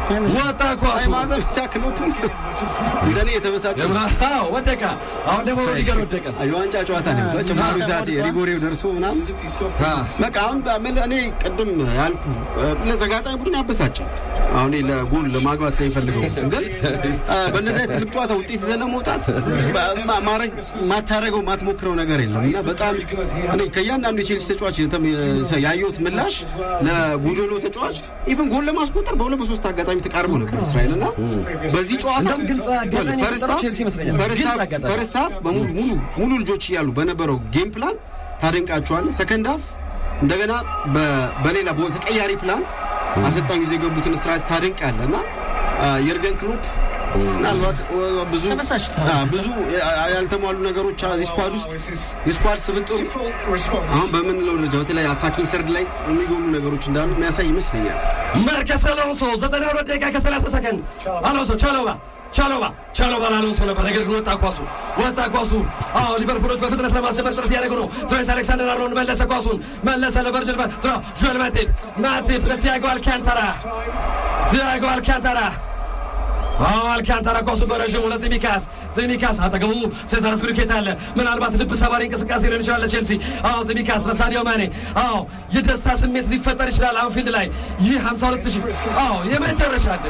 ወጣ ኳሱ ማዘብ ክሎፕ እንደኔ የተበሳጨ አዎ ወደቀ። አሁን ደግሞ ሩዲገር ወደቀ። የዋንጫ ጨዋታ ነው የሚመስለው። ጭማሪ ሰዓት ሪጎሬው ደርሶ ምናምን በቃ አሁን በምን እኔ ቅድም ያልኩ ለተጋጣሚ ቡድን ያበሳጫል። አሁን እኔ ለጎል ለማግባት ነው የሚፈልገው ግን በእነዚህ አይነት ትልቅ ጨዋታ ውጤት ይዘህ ለመውጣት ማድረግ ማታረገው ማትሞክረው ነገር የለም እና በጣም እኔ ከእያንዳንዱ የቼልሲ ተጫዋች ያየሁት ምላሽ ለጎዶሎ ተጫዋች ኢቨን ጎል ለማስቆጠር በሁለት በሶስት አጋጣሚ ተቃርቦ ነበር እስራኤል እና በዚህ ጨዋታ ግልጽ አጋጣሚ የፈጠረው ቼልሲ ይመስለኛል። ግልጽ አጋጣሚ ፈርስት ሀፍ በሙሉ ሙሉ ሙሉ ልጆች እያሉ በነበረው ጌም ፕላን ታደንቃቸዋለህ። ሰከንድ ሀፍ እንደገና በሌላ ተቀያሪ ፕላን አሰልጣኙ ይዘው የገቡትን ስትራቴጂ ታደንቃለህ እና የርገን ክሎፕ ምናልባት ብዙ ብዙ ያልተሟሉ ነገሮች እዚህ ስኳድ ውስጥ የስኳድ ስብጥሩ አሁን በምንለው ደረጃ በተለይ አታኪንግ ሰርድ ላይ የሚጎሉ ነገሮች እንዳሉ የሚያሳይ ይመስለኛል። መርከስ አሎንሶ ዘጠና ሁለት ደቂቃ ከሰላሳ ሰከንድ አሎንሶ ቻሎባ ቻሎባ ቻሎባ ለአሎንሶ ነበር፣ ነገር ግን ወጣ ኳሱ ወጣ ኳሱ። አዎ ሊቨርፑሎች በፍጥነት ለማስጀመር ጥረት እያደረጉ ነው። ትሬንት አሌክሳንደር አርኖልድ መለሰ ኳሱን መለሰ ለቨርጅል ጆል ማቲፕ ማቲፕ ለቲያጎ አልካንታራ ቲያጎ አልካንታራ አዎ አልካንታራ ኳሱ በረዥሙ ለዚሚካስ ዚሚካስ አጠገቡ ሴዛር ስፒሪኬታ አለ። ምናልባት ልብ ሰባሪ እንቅስቃሴ ሊሆን ይችላል ለቼልሲ። አዎ ዚሚካስ ለሳዲዮ ማኔ። አዎ የደስታ ስሜት ሊፈጠር ይችላል አንፊልድ ላይ ይህ 52 ሺህ አዎ የመጨረሻ ድል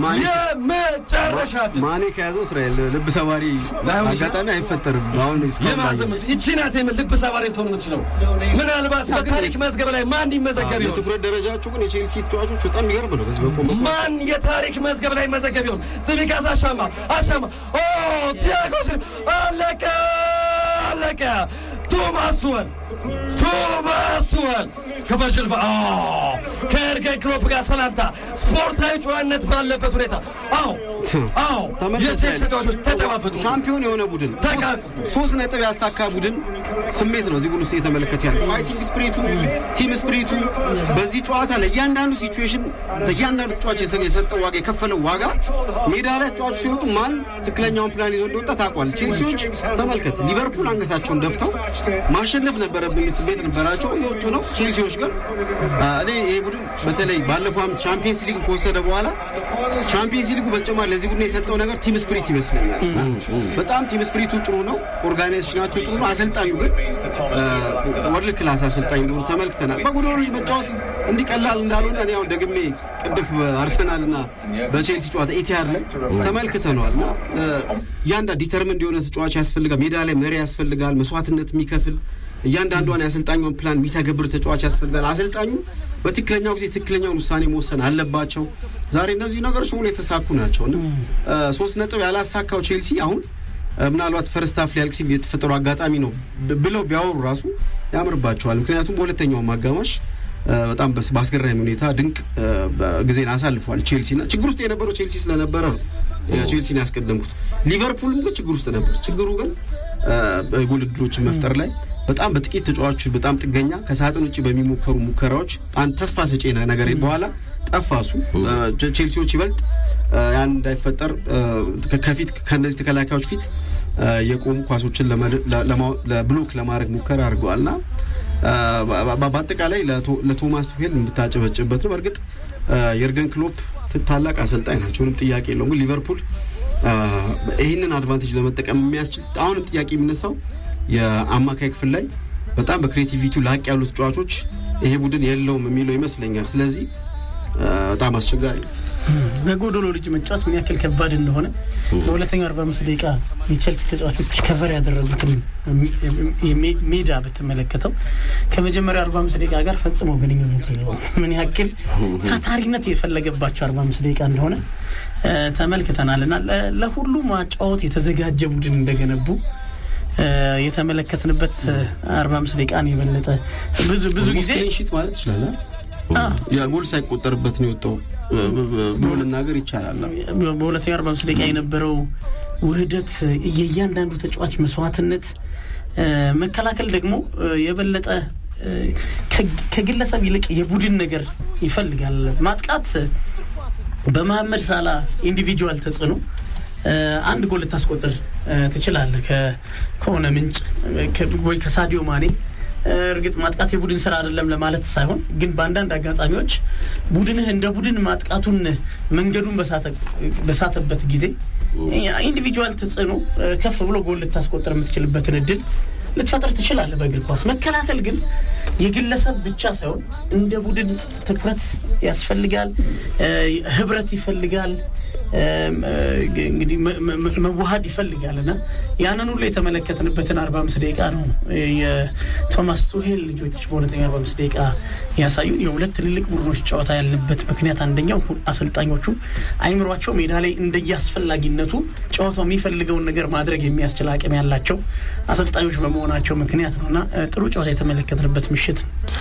የመጨረሻ ድል ማኔ ከያዘው እስራኤል ልብ ሰባሪ አጋጣሚ አይፈጠርም። አሁን የማዘምቱ ይቺ ናት የምን ልብ ሰባሪ ልትሆን የምትችለው ምናልባት በታሪክ መዝገብ ላይ ማን ይመዘገብ ይሆን? የትኩረት ደረጃቸው ግን የቼልሲ ተጫዋቾች በጣም የሚገርም ነው። በዚህ በቆመ ማን የታሪክ መዝገብ ላይ መዘገብ ይሆን? ዝሚካስ አሻማ አሻማ ኦ ቲያጎ አለቀ አለቀ። ቶማስ ቱወል ቶማስ ቱወል ከቨርጅል ከኤርገን ክሎፕ ጋር ሰላምታ ስፖርታዊ ጨዋነት ባለበት ሁኔታ አዎ አዎ የቼልሲ ተጫዋቾች ተጨባበጡ። ሻምፒዮን የሆነ ቡድን ሶስት ነጥብ ያሳካ ቡድን ስሜት ነው እዚህ ቡድን ውስጥ የተመለከተ ያለ ፋይቲንግ ስፕሪቱ፣ ቲም ስፕሪቱ በዚህ ጨዋታ ለእያንዳንዱ ሲቹዌሽን ለእያንዳንዱ ተጫዋች የሰጠው ዋጋ የከፈለው ዋጋ ሜዳ ላይ ተጫዋቹ ሲወጡ ማን ትክክለኛውን ፕላን ይዞ እንደወጣ ታውቋል። ቼልሲዎች ተመልከት፣ ሊቨርፑል አንገታቸውን ደፍተው ማሸነፍ ነበረብን ስሜት ነበራቸው፣ የወጡ ነው። ቼልሲዎች ግን እኔ ይሄ ቡድን በተለይ ባለፈው ዓመት ቻምፒየንስ ሊግ ከወሰደ በኋላ ቻምፒየንስ ሊጉ በተጨማሪ ለዚህ ቡድን የሰጠው ነገር ቲም ስፕሪት ይመስለኛል። በጣም ቲም ስፕሪቱ ጥሩ ነው፣ ኦርጋናይዜሽናቸው ጥሩ ነው። አሰልጣኙ ግን ወርልድ ክላስ አሰልጣኝ እንደሆኑ ተመልክተናል። በጎዶሎ ልጅ መጫወት እንዲቀላል እንዳልሆነ እኔ አሁን ደግሜ ቅድፍ በአርሰናል እና በቼልሲ ጨዋታ ኢቲሃድ ላይ ተመልክተነዋል። እና እያንዳ ዲተርሚንድ የሆነ ተጫዋች ያስፈልጋል። ሜዳ ላይ መሪ ያስፈልጋል፣ መስዋዕትነት የሚከፍል እያንዳንዷን የአሰልጣኟን ፕላን የሚተገብር ተጫዋች ያስፈልጋል። አሰልጣኙ በትክክለኛው ጊዜ ትክክለኛውን ውሳኔ መወሰን አለባቸው። ዛሬ እነዚህ ነገሮች ሙሉ የተሳኩ ናቸው እና ሶስት ነጥብ ያላሳካው ቼልሲ አሁን ምናልባት ፈርስት ሀፍ ሊያልቅ ሲል የተፈጠሩ አጋጣሚ ነው ብለው ቢያወሩ ራሱ ያምርባቸዋል። ምክንያቱም በሁለተኛውም አጋማሽ በጣም በአስገራሚ ሁኔታ ድንቅ ጊዜን አሳልፏል ቼልሲ እና ችግር ውስጥ የነበረው ቼልሲ ስለነበረ ነው ቼልሲን ያስቀደምኩት። ሊቨርፑልም ግን ችግር ውስጥ ነበር። ችግሩ ግን ጎል ዕድሎችን መፍጠር ላይ በጣም በጥቂት ተጫዋቾች በጣም ጥገኛ ከሳጥን ውጭ በሚሞከሩ ሙከራዎች አንድ ተስፋ ሰጪ ነገር በኋላ ጠፋሱ ቼልሲዎች ይበልጥ ያን እንዳይፈጠር ከፊት ከነዚህ ተከላካዮች ፊት የቆሙ ኳሶችን ለብሎክ ለማድረግ ሙከራ አድርገዋል እና በአጠቃላይ ለቶማስ ቱሄል የምታጨበጭበት ነው። በእርግጥ የርገን ክሎፕ ታላቅ አሰልጣኝ ናቸው፣ ምንም ጥያቄ የለውም። ግን ሊቨርፑል ይህንን አድቫንቴጅ ለመጠቀም የሚያስችል አሁንም ጥያቄ የሚነሳው የአማካይ ክፍል ላይ በጣም በክሬቲቪቲው ላቅ ያሉ ተጫዋቾች ይሄ ቡድን የለውም የሚለው ይመስለኛል። ስለዚህ በጣም አስቸጋሪ ነው። በጎዶሎ ልጅ መጫወት ምን ያክል ከባድ እንደሆነ በሁለተኛው አርባ አምስት ደቂቃ የቼልሲ ተጫዋቾች ከቨር ያደረጉትን ሜዳ ብትመለከተው ከመጀመሪያው አርባ አምስት ደቂቃ ጋር ፈጽሞ ግንኙነት የለውም። ምን ያክል ታታሪነት የፈለገባቸው አርባ አምስት ደቂቃ እንደሆነ ተመልክተናል እና ለሁሉ ማጫወት የተዘጋጀ ቡድን እንደገነቡ የተመለከትንበት አርባ አምስት ደቂቃን የበለጠ ብዙ ብዙ ጊዜ ሽት ማለት ይችላል። ጎል ሳይቆጠርበት ነው የወጣው ብሎ ልናገር ይቻላል። በሁለተኛው አርባ አምስት ደቂቃ የነበረው ውህደት፣ የእያንዳንዱ ተጫዋች መስዋዕትነት፣ መከላከል ደግሞ የበለጠ ከግለሰብ ይልቅ የቡድን ነገር ይፈልጋል። ማጥቃት በመሐመድ ሳላ ኢንዲቪጁዋል ተጽዕኖ አንድ ጎል ልታስቆጥር ትችላለህ ከሆነ ምንጭ ወይ ከሳዲዮ ማኔ እርግጥ ማጥቃት የቡድን ስራ አይደለም ለማለት ሳይሆን ግን በአንዳንድ አጋጣሚዎች ቡድንህ እንደ ቡድን ማጥቃቱን መንገዱን በሳተበት ጊዜ ኢንዲቪጁዋል ተጽዕኖ ከፍ ብሎ ጎል ልታስቆጥር የምትችልበትን እድል ልትፈጥር ትችላለህ። በእግር ኳስ መከላከል ግን የግለሰብ ብቻ ሳይሆን እንደ ቡድን ትኩረት ያስፈልጋል፣ ህብረት ይፈልጋል፣ እንግዲህ መዋሃድ ይፈልጋል እና ያንን ሁሉ የተመለከትንበትን አርባ አምስት ደቂቃ ነው የቶማስ ቱሄል ልጆች በሁለተኛ አርባ አምስት ደቂቃ ያሳዩን። የሁለት ትልልቅ ቡድኖች ጨዋታ ያለበት ምክንያት አንደኛው አሰልጣኞቹ አይምሯቸው ሜዳ ላይ እንደየአስፈላጊነቱ ጨዋታው የሚፈልገውን ነገር ማድረግ የሚያስችል አቅም ያላቸው አሰልጣኞች በመሆናቸው ምክንያት ነው እና ጥሩ ጨዋታ የተመለከትንበት ምሽት ነው።